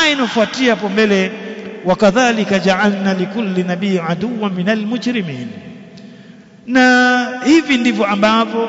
aya inofuatia hapo mbele wakadhalika ja'alna likulli nabii aduwwan minal mujrimin na hivi ndivyo ambavyo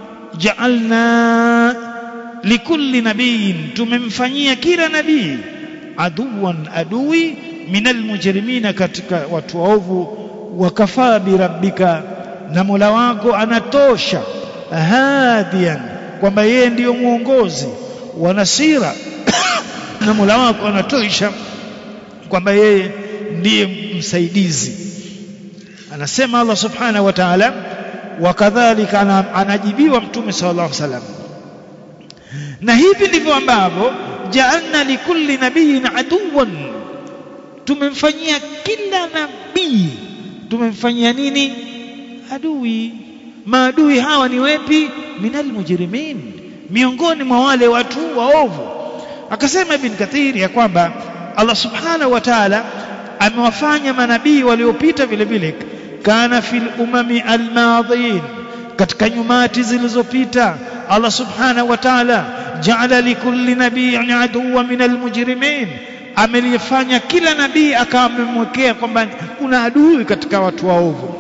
ja'alna likulli nabiyin tumemfanyia kila nabii aduwan adui minal mujrimina katika watu waovu wakafaa birabbika na Mola wako anatosha hadian kwamba yeye ndiyo mwongozi wa nasira na Mola wako anatosha kwamba yeye ndiye msaidizi anasema Allah subhanahu wa ta'ala wakadhalika anajibiwa mtume sallallahu alaihi wasallam na hivi ndivyo ambavyo ja'alna likulli nabiyyin aduwan tumemfanyia kila nabii tumemfanyia nini adui maadui hawa ni wepi minal mujrimin miongoni mwa wale watu waovu akasema ibn kathir ya kwamba Allah subhanahu wa ta'ala amewafanya manabii waliopita vile vile kana fil umami almadhin katika nyumati zilizopita Allah subhanahu wa ta'ala ja'ala likulli nabiyyin aduwwan min almujrimin amelifanya kila nabii akawa amemwekea kwamba kuna adui katika watu waovu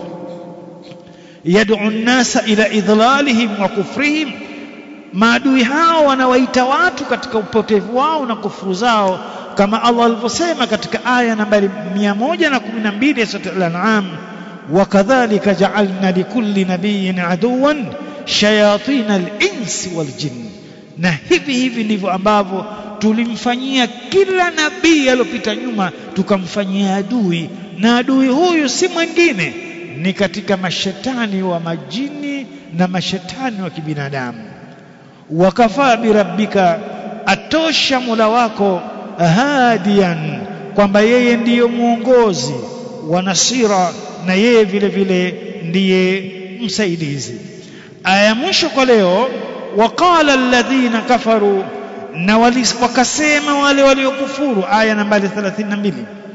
yad'u an-nasa ila idlalihim wa kufrihim maadui hao wanawaita watu katika upotevu wao na kufuru zao kama Allah alivyosema katika aya nambari 112 ya sura al-an'am wakadhalika ja'alna likulli nabiyyin aduwan shayatin al-insi wal-jinn na hivi hivi ndivyo ambavyo tulimfanyia kila nabii aliyopita nyuma tukamfanyia adui na adui huyu si mwingine ni katika mashetani wa majini na mashetani wa kibinadamu wakafaa birabbika atosha Mola wako hadian kwamba yeye ndiyo mwongozi wa nasira na yeye vile vile ndiye msaidizi aya mwisho kwa leo waqala alladhina kafaru na wakasema wale waliokufuru aya nambari 32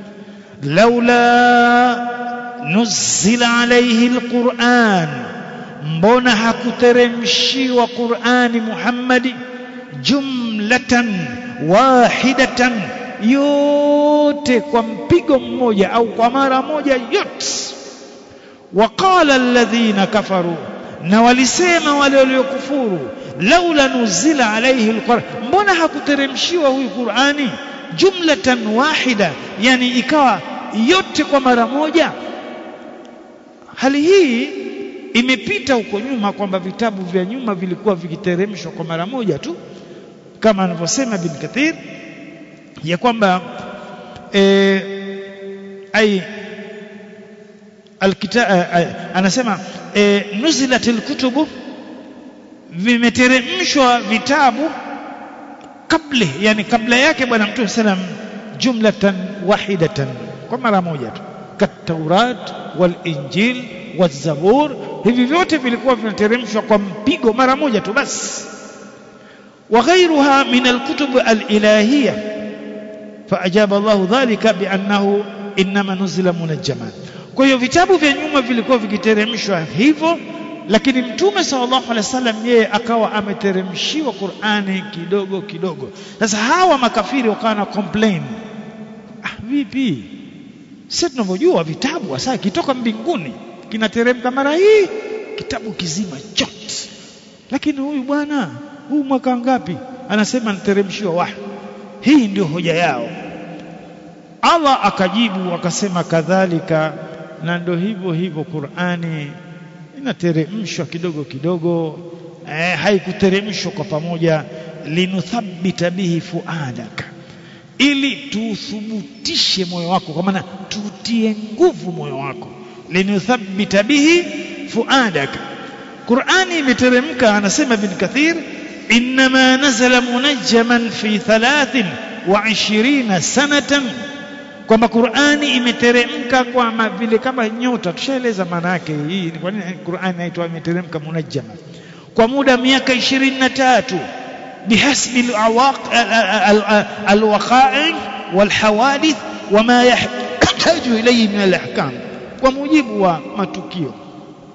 laula nuzila alayhi alquran mbona hakuteremshiwa qurani muhammadi jumlatan wahidatan yote kwa mpigo mmoja au kwa mara moja yote waqala alladhina kafaru na walisema wale waliokufuru laula nuzila alayhi alquran mbona hakuteremshiwa huyu qurani jumlatan wahida yani ikawa yote kwa mara moja hali hii imepita huko nyuma kwamba vitabu vya nyuma vilikuwa vikiteremshwa kwa mara moja tu kama anavyosema bin Kathir ya kwamba e, ai alkita anasema e, nuzilatil kutubu vimeteremshwa vitabu kabla yani kabla yake bwana mtume sallam jumlatan wahidatan kwa mara moja tu kataurat wal injil wazabur hivi vyote vilikuwa vinateremshwa kwa mpigo mara moja tu basi وغيرها من الكتب الإلهية فأجاب الله ذلك بأنه إنما نزل منجما kwa hiyo vitabu vya nyuma vilikuwa vikiteremshwa hivyo lakini mtume sallallahu alaihi wasallam yeye akawa ameteremshiwa Qur'ani kidogo kidogo sasa hawa makafiri wakawa na complain ah vipi sisi tunavyojua vitabu hasa kitoka mbinguni kinateremka mara hii kitabu kizima chote lakini huyu bwana huu mwaka ngapi anasema niteremshiwa wahi hii ndio hoja yao Allah akajibu akasema kadhalika na ndio hivyo hivyo Qur'ani inateremshwa kidogo kidogo eh, haikuteremshwa kwa pamoja linuthabbita bihi fuadaka ili tuthubutishe moyo wako kwa maana tutie nguvu moyo wako linuthabbita bihi fuadaka Qur'ani imeteremka anasema Ibn Kathir inma nazala munajjaman fi 23 sanatan kwamba Qur'ani imeteremka kwa vile kama nyota tushaeleza maana yake hii ni kwa nini Qur'ani inaitwa imeteremka munajjama kwa muda miaka 23 bihasbi alwaqa'i walhawadith wama yahtaju ilayhi min alahkam kwa mujibu wa matukio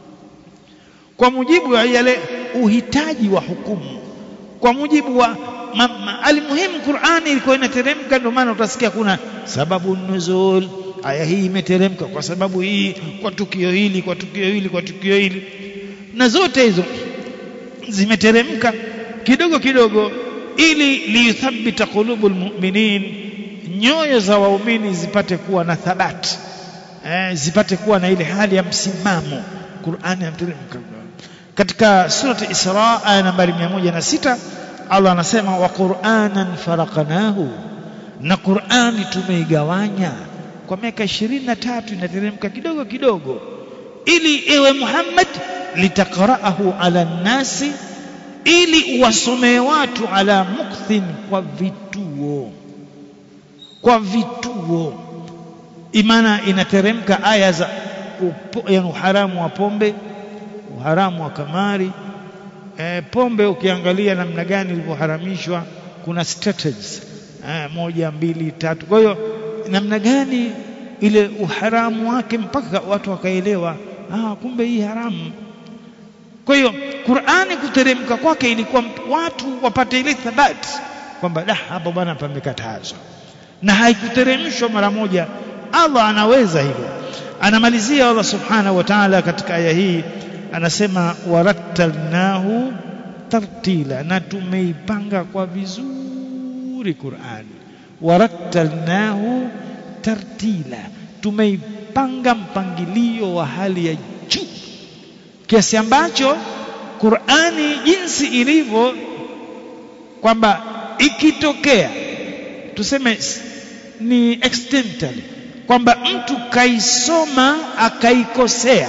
kwa mujibu wa yale uhitaji wa hukumu kwa mujibu wa ma, ma, alimuhimu Qur'ani ilikuwa inateremka ndio maana utasikia kuna sababu nuzul aya hii imeteremka kwa sababu hii kwa tukio hili kwa tukio hili kwa tukio hili na zote hizo zimeteremka kidogo kidogo ili liyuthabbita qulubul mu'minin nyoyo za waumini zipate kuwa na thabati eh, zipate kuwa na ile hali ya msimamo Qur'ani yateremka katika surati Isra aya nambari 106 Allah anasema wa Qur'anan faraqnahu na Qur'ani tumeigawanya kwa miaka 23 inateremka kidogo kidogo ili ewe Muhammad litaqra'ahu ala nasi ili uwasomee watu ala mukthin kwa vituo kwa vituo imana inateremka aya za yani uharamu wa pombe uharamu wa kamari e, pombe ukiangalia namna gani ilivyoharamishwa kuna strategies e, moja mbili tatu kwa hiyo namna gani ile uharamu wake mpaka watu wakaelewa ah kumbe hii haramu kwa hiyo Qur'ani kuteremka kwake ilikuwa watu wapate ile thabati kwamba da hapo bwana pamekatazwa na haikuteremshwa mara moja Allah anaweza hivyo anamalizia Allah subhanahu wa ta'ala katika aya hii anasema warattalnahu tartila na tumeipanga kwa vizuri Qur'ani warattalnahu tartila tumeipanga mpangilio wa hali ya juu kiasi ambacho Qur'ani jinsi ilivyo kwamba ikitokea tuseme ni accidentally kwamba mtu kaisoma akaikosea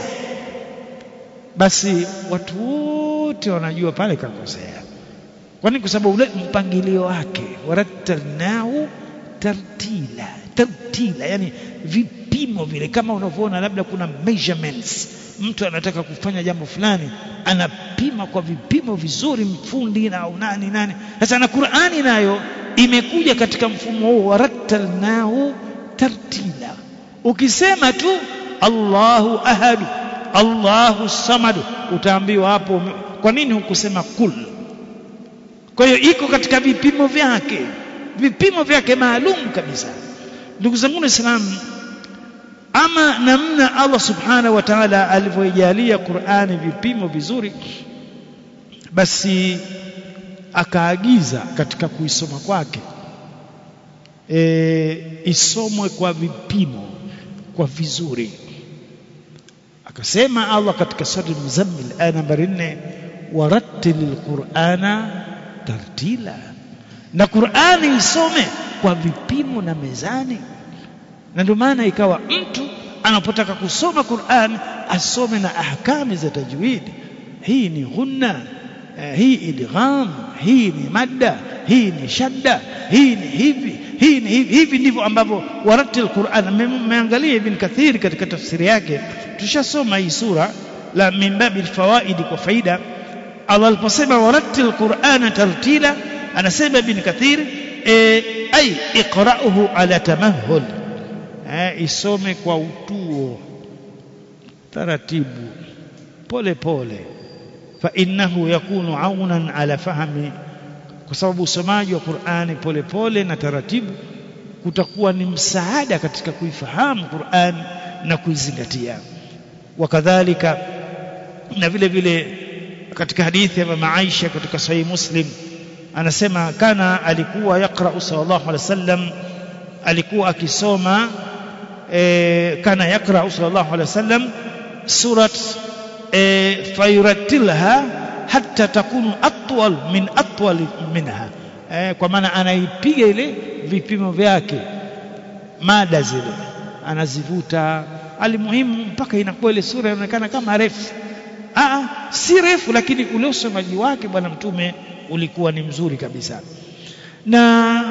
basi watu wote wanajua pale kakosea kwani kwa sababu ule mpangilio wake warattalnahu tartila tartila yani vipimo vile kama unavyoona labda kuna measurements mtu anataka kufanya jambo fulani anapima kwa vipimo vizuri mfundi na au nani nani sasa na Qur'ani nayo imekuja katika mfumo huo warattalnahu tartila ukisema tu Allahu ahadu Allahu samad utaambiwa hapo kwa nini hukusema kul kwa hiyo iko katika vipimo vyake vipimo vyake maalum kabisa ndugu zangu waislamu ama namna Allah subhanahu wa ta'ala alivyoijalia Qur'ani vipimo vizuri basi akaagiza katika kuisoma kwake e, isomwe kwa vipimo kwa vizuri akasema Allah katika sura al-Muzammil aya nambari 4 warattilil qur'ana tartila na Qur'ani isome kwa vipimo na mezani na ndio maana ikawa mtu anapotaka kusoma Qur'an asome na ahkami za tajwid hii ni ghunna eh, hii idgham hii ni madda hii ni shadda hii ni hivi hii ni hivi hivi ndivyo ambavyo waratil Qur'an mmeangalia Ibn Kathir katika tafsiri yake tushasoma hii sura la min babil fawaidi kwa faida Allah aliposema waratil Qur'ana tartila anasema Ibn Kathir e, ay iqra'uhu ala tamahhul eh, isome kwa utuo taratibu pole pole fa innahu yakunu aunan ala fahmi kwa sababu usomaji wa Qur'ani pole pole na taratibu kutakuwa ni msaada katika kuifahamu Qur'an na kuizingatia wakadhalika na vile vile katika hadithi ya mama Aisha katika sahih Muslim anasema kana alikuwa yaqra sallallahu alaihi wasallam alikuwa akisoma e, kana yaqra sallallahu alaihi wasallam surat e, fayuratilha hatta takunu atwal min atwal minha e, kwa maana anaipiga ile vipimo vyake mada zile anazivuta alimuhimu mpaka inakuwa ile sura inaonekana kama refu Aa, si refu lakini ule usomaji wake bwana mtume ulikuwa ni mzuri kabisa na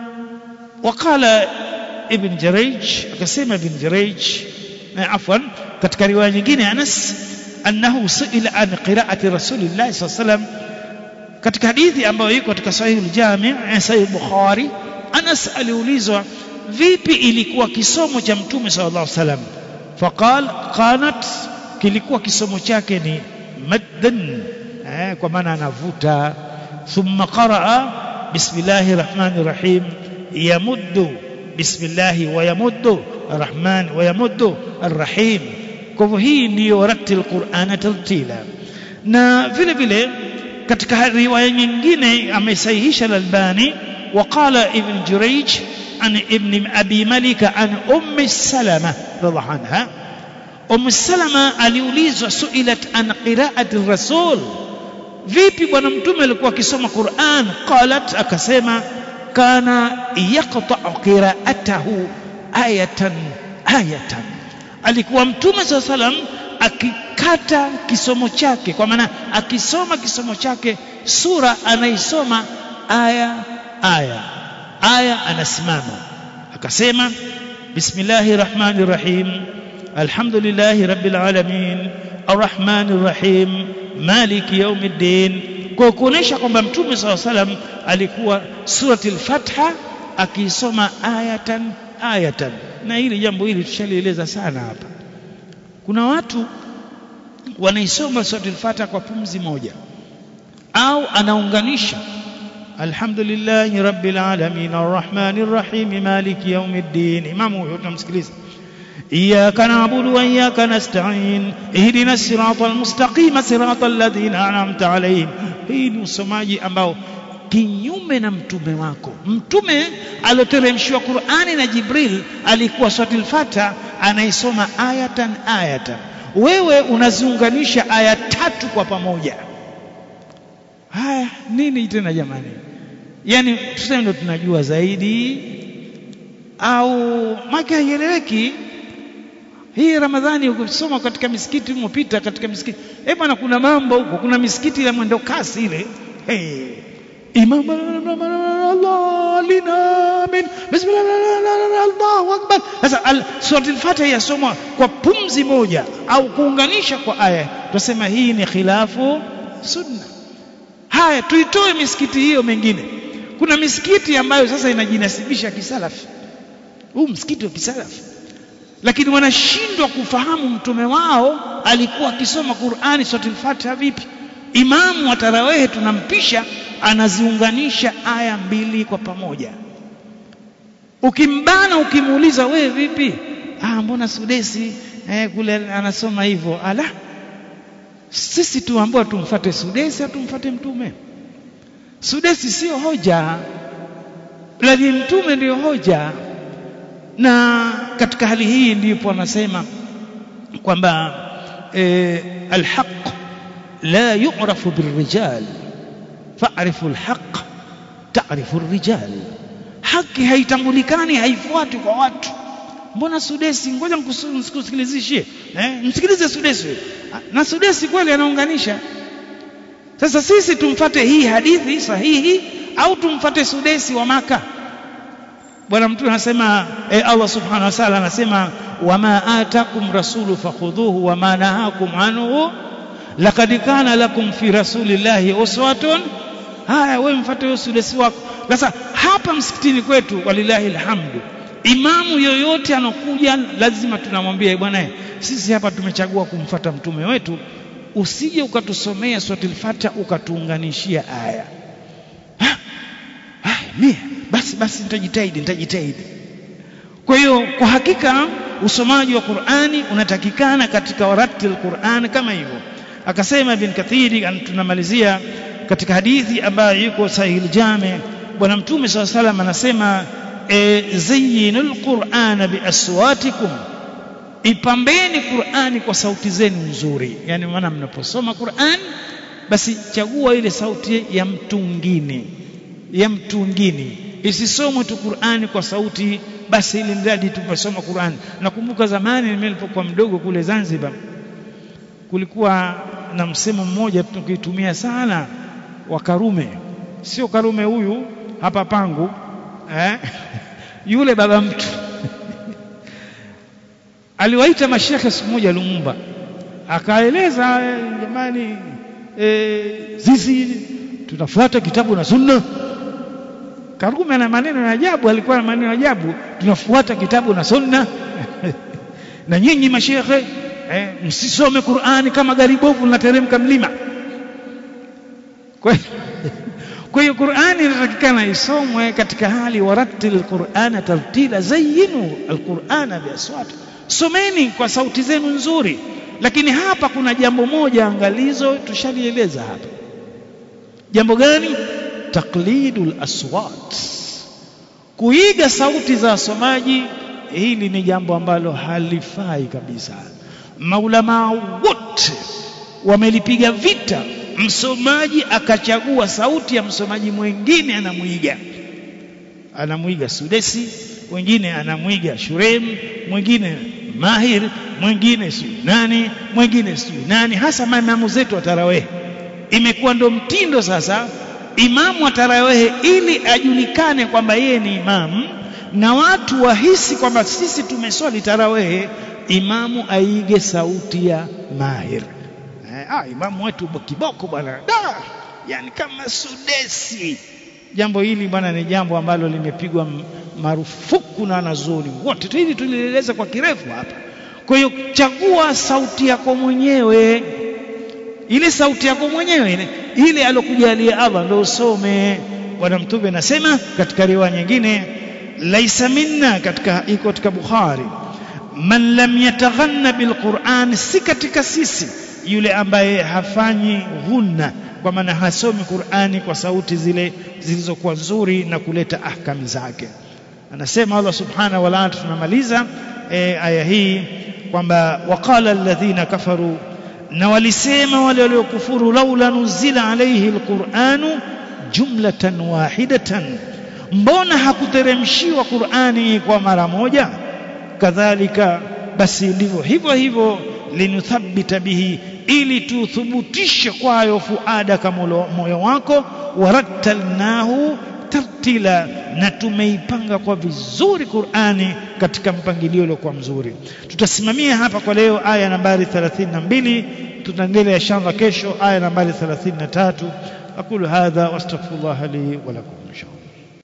wakala ibn Jaraj akasema ibn Jaraj na afwan katika riwaya nyingine Anas annahu suila an qiraati rasulillah sallallahu alaihi wasallam katika hadithi ambayo iko katika sahih al-jami' sahih Bukhari Anas aliulizwa vipi ilikuwa kisomo cha mtume sallallahu alaihi wasallam faqal qanat kilikuwa kisomo chake ni maddan eh, kwa maana anavuta thumma qaraa bismillahir rahmanir rahim yamuddu bismillahi wa yamuddu arrahman wa yamuddu arrahim kwa hivyo hii ndiyo rattil qur'ana tartila na vile vile katika riwaya nyingine amesahihisha al-Albani وقال ابن جريج عن ابن أبي ملك عن أم سلمة رضي الله عنها أم سلمة aliulizwa suilat an qiraati rasul vipi bwana mtume alikuwa akisoma Qur'an qalat akasema kana yaqta'u qira'atahu ayatan ayatan alikuwa mtume saa salam akikata kisomo chake kwa maana akisoma kisomo chake sura anaisoma aya aya aya anasimama akasema bismillahir rahmanir rahim alhamdulillahi rabbil alamin arrahmanir rahim maliki yaumiddin kwa kuonesha kwamba mtume saa salam alikuwa surati al-fatha akiisoma ayatan ayatan na hili jambo hili tushalieleza sana hapa kuna watu wanaisoma surati al-fatha kwa pumzi moja au anaunganisha alhamdulillahi rabbil alamin arrahmanir rahim maliki yaumiddin imamu huyo tunamsikiliza إياك نعبد وإياك نستعين اهدنا الصراط المستقيم صراط الذين أنعمت عليهم hii ni usomaji ambao kinyume na mtume wako mtume alioteremshiwa Qur'ani na Jibril alikuwa suratul Fatiha anaisoma ayatan ayatan wewe unaziunganisha aya tatu kwa pamoja haya nini tena jamani yani tuseme ndo tunajua zaidi au maki haieleweki hii Ramadhani ukisoma katika misikiti umopita katika misikiti eh bwana kuna mambo huko kuna misikiti ya mwendo kasi ile hey. imam Allah lina min bismillah Allahu akbar sasa suratul Fatiha yasomwa kwa pumzi moja au kuunganisha kwa aya tunasema hii ni khilafu sunna haya tuitoe misikiti hiyo mengine kuna misikiti ambayo sasa inajinasibisha kisalafi huu msikiti wa kisalafi lakini wanashindwa kufahamu mtume wao alikuwa akisoma Qur'ani suratul Fatiha vipi imamu wa tarawehe tunampisha anaziunganisha aya mbili kwa pamoja ukimbana ukimuuliza wewe vipi ah mbona sudesi eh, kule anasoma hivyo ala sisi tuambiwa tumfate sudesi atumfate mtume sudesi sio hoja lakini mtume ndiyo hoja na katika hali hii ndipo anasema kwamba e, alhaq la yu'rafu birrijal fa'rifu alhaq ta'rifu arrijal haki haitambulikani haifuati kwa watu mbona sudesi ngoja nikusikilizishie eh msikilize sudesi na sudesi kweli anaunganisha sasa sisi tumfate hii hadithi sahihi au tumfate sudesi wa maka bwana mtume anasema eh, Allah subhanahu wa ta'ala anasema wama atakum rasulu fakhudhuhu wama nahakum anhu laqad kana lakum fi rasulillahi uswatun haya wewe mfuate huyo sulesi wako sasa hapa msikitini kwetu walillahi alhamdu imamu yoyote anokuja lazima tunamwambia bwana sisi hapa tumechagua kumfata mtume wetu usije ukatusomea suratul fatiha ukatuunganishia aya ha? ha, mie basi basi nitajitahidi nitajitahidi kwa hiyo kwa hakika usomaji wa Qur'ani unatakikana katika waratil Qur'an kama hivyo akasema ibn Kathiri tunamalizia katika hadithi ambayo yuko sahih jame bwana mtume SAW salam anasema e, zayyinul qur'ana biaswatikum ipambeni Qur'ani kwa sauti zenu nzuri yani maana mnaposoma Qur'an basi chagua ile sauti ya mtu mwingine ya mtu mwingine isisomwe tu Qur'ani kwa sauti basi ili mradi tumesoma Qur'an nakumbuka zamani nilipokuwa mdogo kule Zanzibar kulikuwa na msemo mmoja tukitumia sana wa Karume sio Karume huyu hapa pangu eh? yule baba mtu aliwaita mashekhe siku moja Lumumba akaeleza jamani e, sisi tunafuata kitabu na sunna Karume ana maneno ya ajabu alikuwa na maneno ya ajabu tunafuata kitabu na sunna na nyinyi mashekhe eh, msisome Qur'ani kama gari bovu linateremka mlima kwa kwa hiyo Qur'ani inatakikana isomwe katika hali warattil Qur'ana tartila zayyinu alqur'ana biaswat someni kwa sauti zenu nzuri lakini hapa kuna jambo moja angalizo tushalieleza hapa jambo gani taklidul aswat kuiga sauti za wasomaji hili ni jambo ambalo halifai kabisa maulamaa wote wamelipiga vita msomaji akachagua sauti ya msomaji mwingine anamwiga anamwiga Sudesi wengine anamwiga Shurem mwingine Mahir mwingine si nani mwingine si nani hasa maimamu zetu wa tarawih imekuwa ndo mtindo sasa imamu wa tarawih ili ajulikane kwamba yeye ni imamu na watu wahisi kwamba sisi tumeswali tarawih imamu aige sauti ya Mahir eh, ah, imamu wetu kiboko bwana da yani kama Sudesi jambo hili bwana ni jambo ambalo limepigwa marufuku na wanazuoni wote hili tulieleza kwa kirefu hapa kwa hiyo chagua sauti yako mwenyewe ile sauti yako mwenyewe ile ile alokujalia Allah ndio usome bwana mtume anasema katika riwaya nyingine laisa minna katika iko katika Bukhari man lam yataghanna bilquran si katika sisi yule ambaye hafanyi ghunna kwa maana hasomi Qur'ani kwa sauti zile zilizokuwa nzuri na kuleta ahkami zake anasema Allah subhanahu wa ta'ala tunamaliza e, aya hii kwamba waqala alladhina kafaru na walisema wale waliokufuru laula nuzila alayhi alquranu jumlatan wahidatan mbona hakuteremshiwa Qur'ani kwa mara moja kadhalika basi ndivyo hivyo hivyo linuthabbita bihi ili tuthubutishe kwayo fuada kama moyo wako warattalnahu tartila na tumeipanga kwa vizuri Qur'ani katika mpangilio uliokuwa mzuri tutasimamia hapa kwa leo aya nambari 32 tutaendelea inshallah kesho aya nambari 33 aqulu hadha wastaghfirullah li wa lakum inshallah